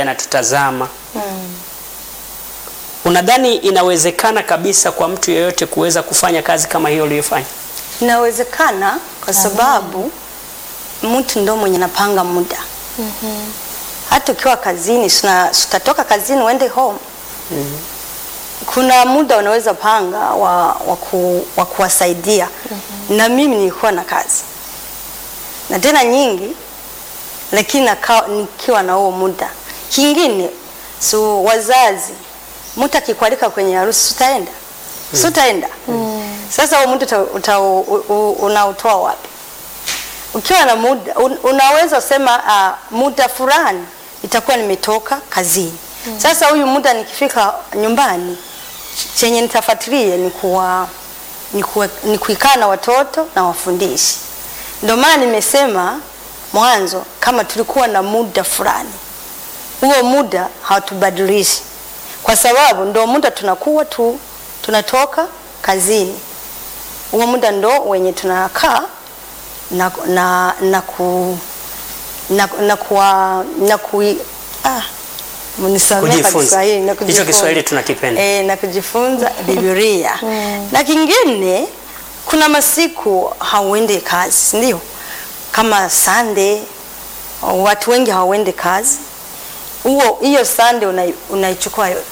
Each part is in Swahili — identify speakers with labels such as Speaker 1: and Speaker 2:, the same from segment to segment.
Speaker 1: anatutazama unadhani inawezekana kabisa kwa mtu yeyote kuweza kufanya kazi kama hiyo uliyofanya?
Speaker 2: Inawezekana kwa sababu mtu ndo mwenye napanga muda. Hata ukiwa kazini, sina- utatoka kazini uende home. Kuna muda unaweza panga wa, wa, ku, wa kuwasaidia. Na mimi nilikuwa na kazi na tena nyingi, lakini naka, nikiwa na huo muda. Kingine so wazazi, mtu akikualika kwenye harusi utaenda, si utaenda? Sasa huo muda uta- uta- u- u- unautoa wapi? Ukiwa na muda un, unaweza sema uh, muda fulani itakuwa nimetoka kazini. Sasa huyu muda nikifika nyumbani chenye nitafuatilia ni kuwa ni kuwa- ni kuikaa na watoto na wafundishi. Ndio maana nimesema mwanzo kama tulikuwa na muda fulani, huo muda hatubadilishi, kwa sababu ndio muda tunakuwa tu tunatoka kazini. Huo muda ndo wenye tunakaa na na na ku na na kuwa na kui ah mnisamehe kwa
Speaker 1: Kujifunza.
Speaker 2: Kiswahili na
Speaker 1: Hicho
Speaker 2: kujifunza.
Speaker 1: Kiswahili tunakipenda.
Speaker 2: Eh, na kujifunza Biblia. Na kingine kuna masiku hauende kazi, ndio? Kama Sunday watu wengi hawaende kazi. Huo hiyo Sunday unai- unaichukua yote.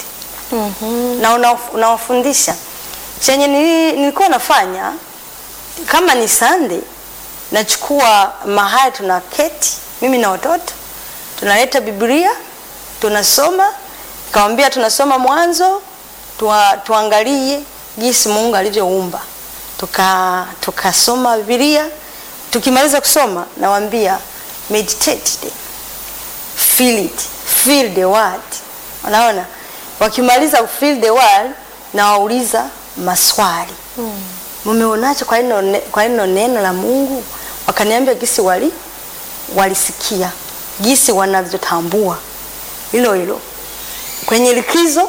Speaker 2: Na una- unawafundisha. Chenye nili- nilikuwa nafanya kama ni Sunday nachukua mahali tunaketi mimi na watoto tunaleta Biblia tunasoma, nikamwambia tunasoma Mwanzo tua, tuangalie jinsi Mungu alivyoumba, tuka tukasoma Biblia. Tukimaliza kusoma, nawaambia meditate it, feel it, feel the word. Unaona, wakimaliza feel the word, nawauliza maswali mumeonaje kwa hilo ne- kwa hilo neno la Mungu? Wakaniambia gisi wali walisikia gisi wanavyotambua hilo hilo. Kwenye likizo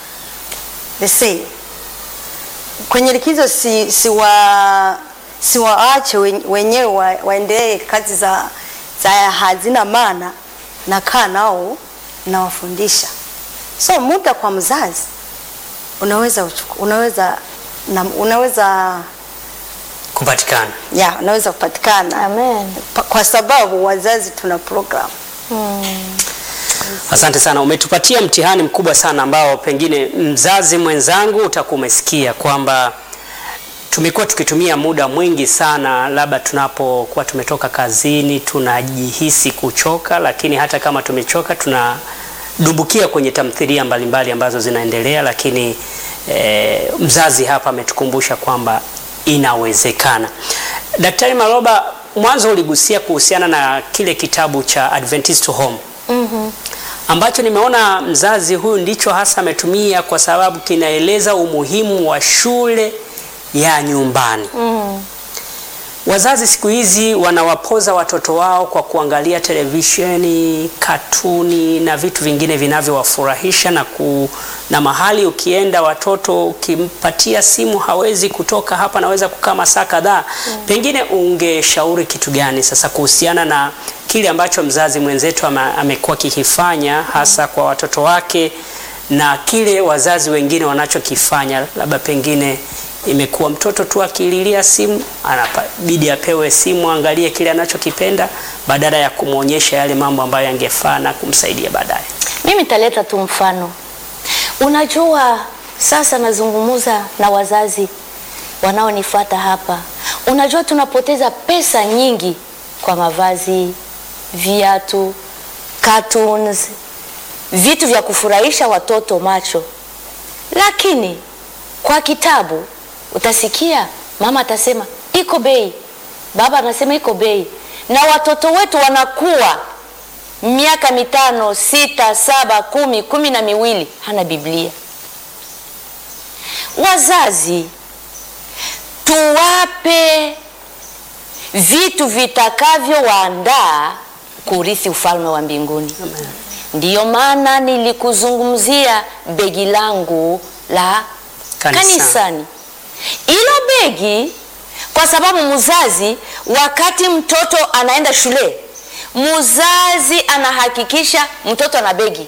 Speaker 2: the same. Kwenye likizo si, si wa si waache wen- wenyewe wa, waendelee kazi za, za hazina maana, nakaa nao nawafundisha. So muda kwa mzazi unaweza uchuku- unaweza na, unaweza
Speaker 1: Kupatikana.
Speaker 2: ya unaweza kupatikana
Speaker 3: Amen.
Speaker 2: Pa- kwa sababu wazazi tuna program
Speaker 1: Asante sana, umetupatia mtihani mkubwa sana ambao pengine mzazi mwenzangu utakuwa umesikia kwamba tumekuwa tukitumia muda mwingi sana, labda tunapokuwa tumetoka kazini tunajihisi kuchoka, lakini hata kama tumechoka tunadumbukia kwenye tamthilia mbalimbali ambazo zinaendelea, lakini eh, mzazi hapa ametukumbusha kwamba inawezekana. Daktari Maloba, mwanzo uligusia kuhusiana na kile kitabu cha Adventist Home ambacho nimeona mzazi huyu ndicho hasa ametumia kwa sababu kinaeleza umuhimu wa shule ya nyumbani. Wazazi siku hizi wanawapoza watoto wao kwa kuangalia televisheni, katuni na vitu vingine vinavyowafurahisha na ku, na mahali ukienda watoto ukimpatia simu hawezi kutoka hapa, naweza kukaa masaa kadhaa. Pengine ungeshauri kitu gani sasa kuhusiana na kile ambacho mzazi mwenzetu ama- amekuwa kikifanya hasa kwa watoto wake na kile wazazi wengine wanachokifanya, labda pengine imekuwa mtoto tu akililia simu anabidi apewe simu angalie kile anachokipenda badala ya kumwonyesha yale mambo ambayo yangefaa na kumsaidia baadaye.
Speaker 3: Mimi nitaleta tu mfano. Unajua, sasa nazungumza na wazazi wanaonifuata hapa. Unajua, tunapoteza pesa nyingi kwa mavazi, viatu, cartoons, vitu vya kufurahisha watoto macho, lakini kwa kitabu utasikia mama atasema iko bei, baba anasema iko bei, na watoto wetu wanakuwa miaka mitano, sita, saba, kumi, kumi na miwili hana Biblia. Wazazi tuwape vitu vitakavyowaandaa kurithi ufalme wa mbinguni. Ndiyo maana nilikuzungumzia begi langu la
Speaker 1: Kanisa.
Speaker 3: kanisani. Hilo begi kwa sababu mzazi, wakati mtoto anaenda shule, mzazi anahakikisha mtoto ana begi